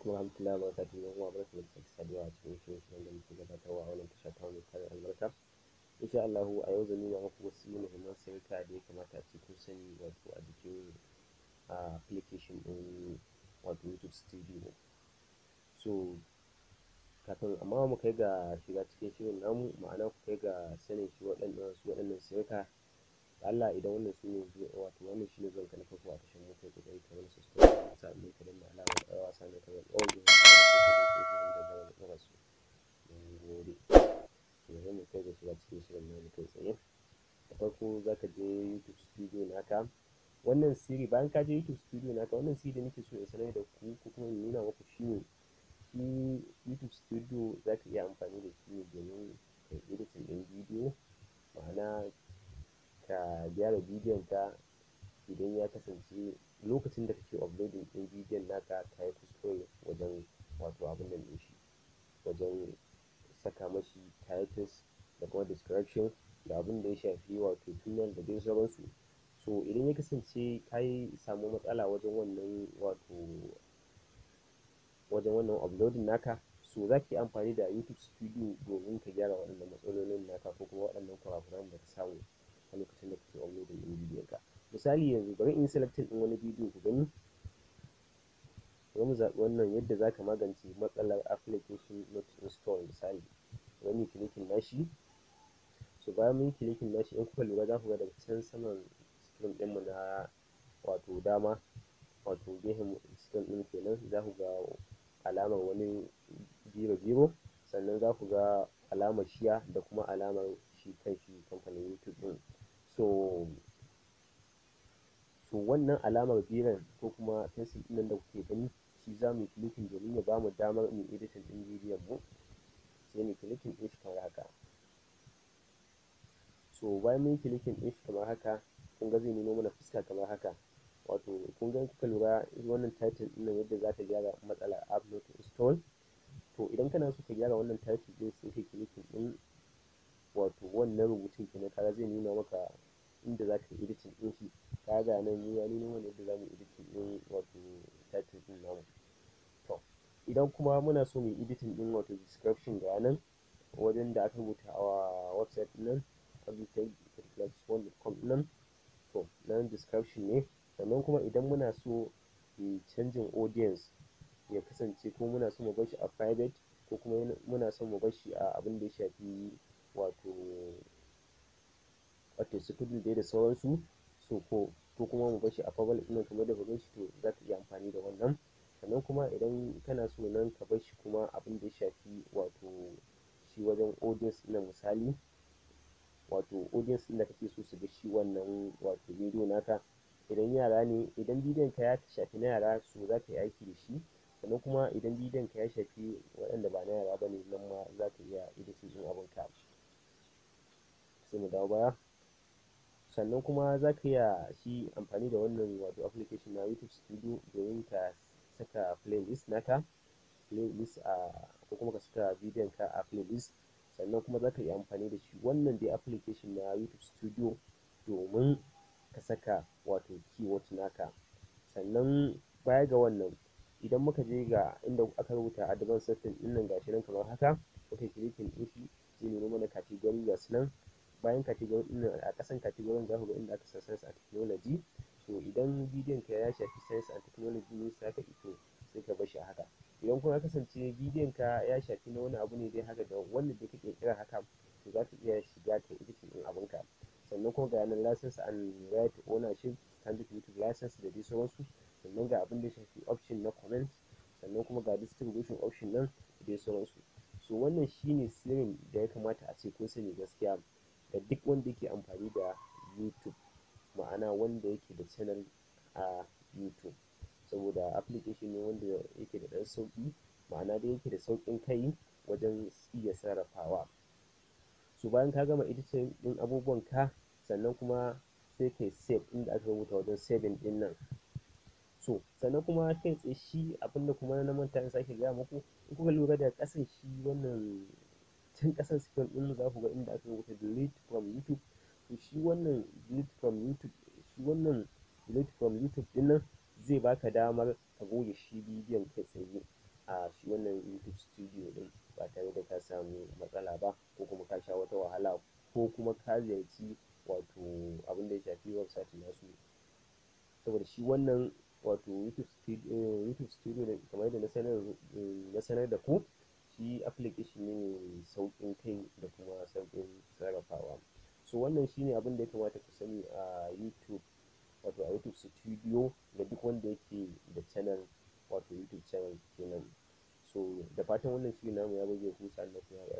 alaikum warahmatullahi wabarakatuh yan uwa barkamu da sake saduwa a cikin shirye-shiryen da muke gabatarwa a wannan tasha tamu mai tarin albarka insha Allahu a yau zan nuna muku wasu muhimman sirrika da ya kamata a ce kun sani wato a jikin application ɗin wato YouTube studio so kafin amma mu kai ga shiga cikin shirin namu ma'ana ku kai ga sanin shi waɗannan su waɗannan sirrika da Allah idan wannan su ne wato wannan shi ne zuwan ka na farko a tashar mu kai ƙoƙari ka mana subscribe sannan ka danna alamar ƙararrawa sannan ka danna all the da zama da ɗora su mun gode yanzu mu kai ga shiga cikin shirin namu kai tsaye da farko za ka je YouTube studio naka wannan sirri bayan ka je YouTube studio naka wannan sirri da nake so in sanar da ku ko kuma in nuna muku shi ne shi YouTube studio za ka iya amfani da shi ne domin ka yi editing ɗin bidiyo ma'ana ka gyara bidiyon ka idan ya kasance lokacin da kake uploading ɗin bidiyon naka ka yi kuskure wajen wato abin nan ɗin shi wajen saka mashi titles da kuma description da abin da ya shafi wato thumbnail da dai sauransu so idan ya kasance ka yi samu matsala wajen wannan wato wajen wannan uploading naka so za ka yi amfani da YouTube studio domin ka gyara waɗannan matsalolin naka ko kuma waɗannan kurakuran da ka samu a lokacin da kake uploading ɗin bidiyon ka misali yanzu bari in yi selecting ɗin wani bidiyo ku gani bari mu zaɓi wannan yadda za ka magance matsalar application not install misali bari mu yi clicking nashi so bayan mun yi clicking nashi in kuka lura za ku ga daga can saman screen ɗinmu na wato dama wato gefen screen ɗin kenan za ku ga alamar wani biro biro sannan za ku ga alamar share da kuma alamar shi kanshi kamfanin YouTube ɗin so so wannan alamar biron ko kuma pencil ɗin nan da kuke gani shi za mu yi clicking domin ya bamu damar mu yi editing ɗin bidiyon mu sai mu yi clicking ɗin shi kamar haka so bayan mun yi clicking ɗin shi kamar haka kun ga zai nuno mana fuska kamar haka wato kun ga in kuka lura wannan title ɗin nan yadda za ta gyara matsalar app not install to idan kana so ka gyara wannan title ɗin sai kai clicking ɗin wato wannan rubutun kenan kaga zai nuna maka inda za ka yi editing ɗin shi ka ga nan mu ya nuno mana yadda za mu yi editing ɗin wato title ɗin namu to idan kuma muna so mu yi editing ɗin wato description ga nan wajen da aka rubuta a website ɗin nan abdulkadir.com nan to nan description ne sannan kuma idan muna so mu canjin audience ya kasance ko muna so mu bar shi a private ko kuma muna so mu bar shi a abin da ya shafi wato wato security dai da sauransu so ko ko kuma mu bar shi a public ɗin kamar da kuka shi to za ka iya amfani da wannan sannan kuma idan kana so nan ka bar shi kuma abin da ya shafi wato shi wajen audience ɗin misali wato audience ɗin da kake so su ga shi wannan wato bidiyo naka idan yara ne idan bidiyon ka ya shafi na yara so za ka yi aiki da shi sannan kuma idan bidiyon ka ya shafi waɗanda ba na yara ba ne nan ma za ka iya editing ɗin abin ka sai mu dawo baya sannan kuma za ka iya shi amfani da wannan wato application na YouTube studio domin ka saka playlist naka playlist a ko kuma ka saka bidiyon ka a playlist sannan kuma za ka iya amfani da shi wannan dai application na YouTube studio domin ka saka wato keyword naka sannan baya ga wannan idan muka je ga inda aka rubuta advanced setting ɗin nan gashi nan kamar haka muka clicking ɗin shi zai nuno mana category ga su nan bayan category ɗin nan a ƙasan category za ku ga inda aka sa science and technology so idan bidiyon ka ya shafi science and technology ne sai ka ito sai ka bar shi a haka idan kuma ya kasance bidiyon ka ya shafi na wani abu ne dai haka da wanda dai kake kira haka to za ka iya shiga ka editing ɗin abinka sannan kuma ga yanar license and right ownership standard youtube license da dai sauransu sannan ga abin da ya shafi option na comment sannan kuma ga distribution option nan da dai sauransu so wannan shine sirrin da ya kamata a ce kun sani gaskiya ga duk wanda yake amfani da youtube ma'ana wanda yake da channel a youtube saboda application ne wanda yake da ɗan sauƙi ma'ana dai yake da sauƙin kai wajen iya sarrafawa so bayan ka gama editing ɗin abubuwan ka sannan kuma sai kai save inda aka rubuta wajen saving ɗin nan so sannan kuma kai tsaye shi abinda kuma na manta in sake gaya muku in kuka lura da ƙasan shi wannan can ƙasan screen ɗin za ku ga inda aka rubuta delete from youtube to shi wannan delete from youtube shi wannan delete from youtube ɗin nan zai baka damar ka goge shi bidiyon kai tsaye a shi wannan YouTube studio ɗin ba tare da ka samu matsala ba ko kuma ka sha wata wahala ko kuma ka ziyarci wato abin da ya shafi website nasu saboda shi wannan wato YouTube studio ɗin kamar yadda na sanar na sanar da ku shi application ne mai sauƙin kai da kuma sauƙin sarrafawa so wannan shine abin da ya kamata ku sani a YouTube wato a YouTube studio ga duk wanda yake da channel wato YouTube channel kenan so da fatan wannan shiri namu ya burge ku sannan kuma ya